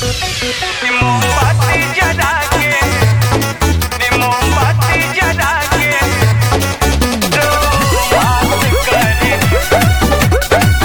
मोमबत्ती जला के ने मोमबत्ती जला के रोमांस करे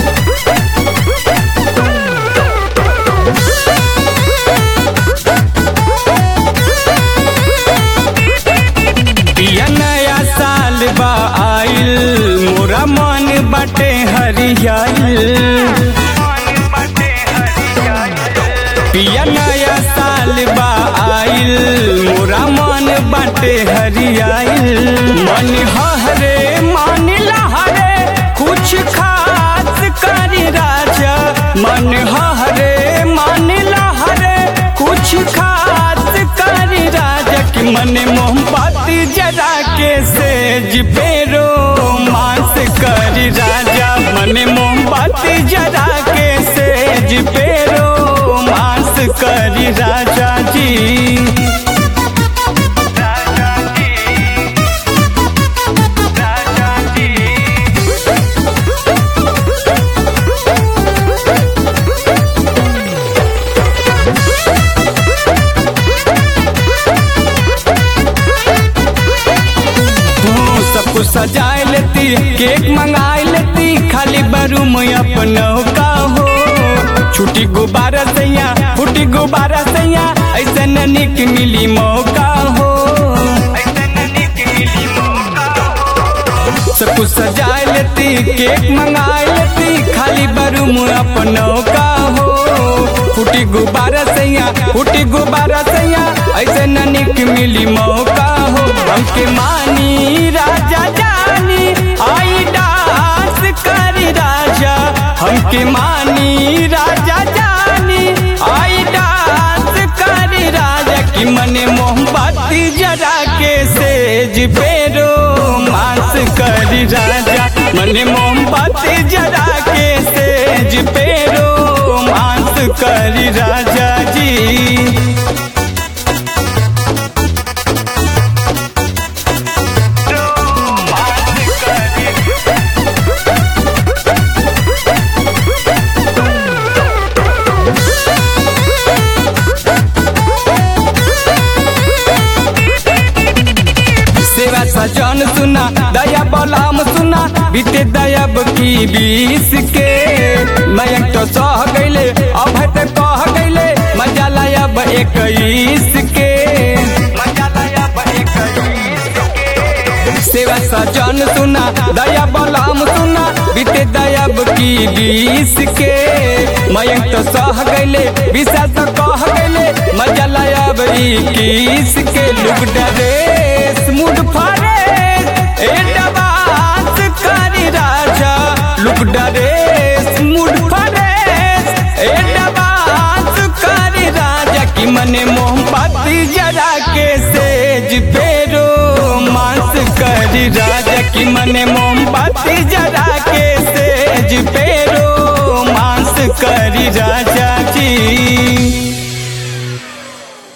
पिया नया साल बा आइल मोरा मन बाटे हरियाइल मन बटे हरियाली पिया नया साल बा आइल मोरा मन बाटे हरियाइल मन हरे मन लहरे कुछ खास करी राजा मन हरे मन लहरे कुछ खास करी राजा कि मन मोमबत्ती जरा के सेज पेरो मांस करी राजा मन मोमबत्ती जरा के सेज पेरो मांस करी राजा जी राजा जी राजा जी तू सब कुछ सजाए लेती केक मंगाए लेती खाली बरूम अपनों का हो छुट्टी गुब्बारा सैया फूटी गुब्बारा सैया ऐसे न निक मिली मौका हो ऐसे निक मिली मौका सब कुछ सजाए लेती केक मंगाए लेती खाली बरूम अपनों का हो फूटी गुब्बारा सैया फूटी गुब्बारा सैया ऐसे न निक मिली मौका हो हमके मानी राजा जानी आई डांस करी राजा हमके मानी राजा जानी आई डांस करी राजा की मने मोमबत्ती जरा के सेज पेरो मांस करी राजा मने मोमबत्ती जरा के सेज पेरो मांस करी राजा जी रोमांस करे सेवा सजन सुना दया बलाम सुना बीते दयाब की बीस के मयंक तो सह गईले अब तो कह गईले मजा लायब इक्कीस के मजा लाया बड़े कई सेवा सजन सुना दया बलाम सुना बीते दयाब की बीस के मयंक तो सह गईले विशाल तो कह गईले मजा लायब इक्कीस के लुक डरेस मुड फरेस ए डबास करी राजा लुक डरेस मुड फरेस ए डबास करी राजा की मने मोमबत्ती जरा के सेज पेरो मांस करी राजा की मने मोमबत्ती जरा के सेज पेरो मांस करी राजा